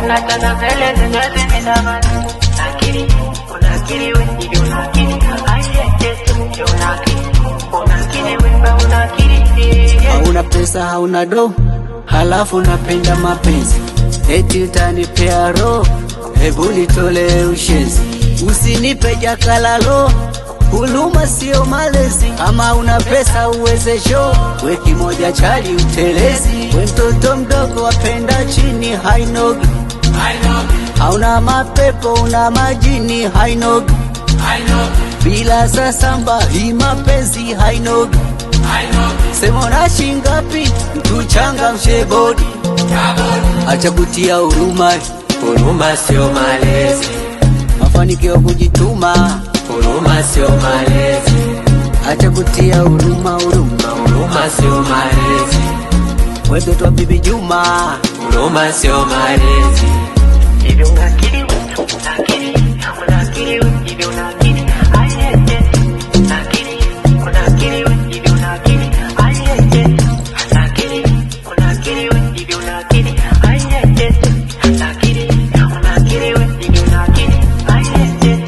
unataka vele zengazi midamani Nakiri, unakiri we, hivi unakiri Aiyeje, unakiri Unakiri we, ba unakiri Hauna pesa hauna do, halafu napenda mapenzi, eti utanipea roho, hebu nitolee ushezi, usinipe jakalalo, huluma sio malezi. Kama una pesa uwezesho, we kimoja chali utelezi, we mtoto mdogo wapenda chini hainogi, hauna mapepo una majini hainogi, bila sasamba hii mapenzi hainogi Sema na shingapi mtu changa mshebodi, acha kutia huruma, Huruma sio malezi, mafanikio kujituma, huruma sio malezi, acha kutia huruma, huruma huruma sio malezi, wetoto wa bibi Juma, huruma sio malezi. Hivi unakiri we, unakiri Unakiri we, hivi unakiri Aiyeje, unakiri Unakiri we, hivi unakiri Aiyeje, unakiri Unakiri we, hivi unakiri Aiyeje, unakiri Unakiri we, hivi unakiri Aiyeje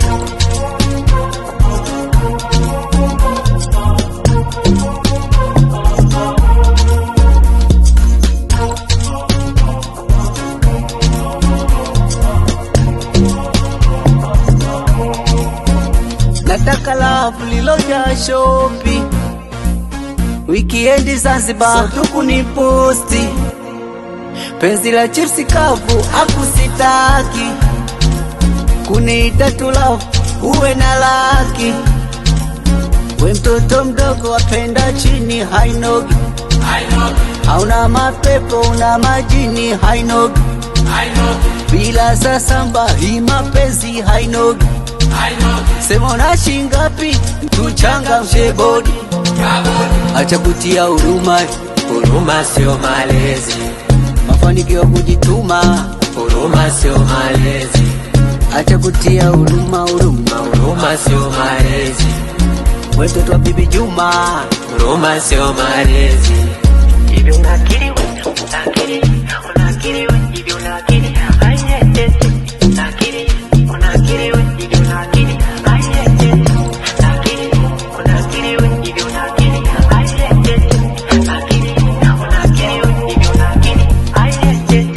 nataka lafu liloja shopi, wikiendi Zanzibar tukuni posti, penzi la chipsi kavu akusitaki, kuniita tulafu uwe na laki, we mtoto mdogo wapenda chini hainogi, hauna mapepo una majini hainogi, bila sasamba hii mapenzi hainogi Sema na shingapi mtu changa mshebodi, acha kutia huruma, Huruma sio malezi, mafanikio kujituma, huruma sio malezi, acha kutia huruma, huruma huruma sio malezi, wetoto wa bibi Juma, huruma sio malezi. Hivi unakiri we, unakiri Unakiri we, hivi unakiri Aiyeje, unakiri Unakiri we, hivi unakiri Aiyeje, unakiri Unakiri we, hivi unakiri Aiyeje, unakiri Unakiri we, hivi unakiri Aiyeje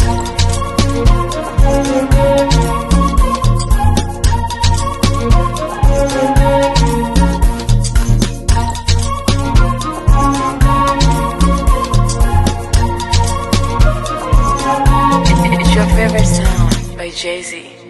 It's your favorite sound by Jay Z.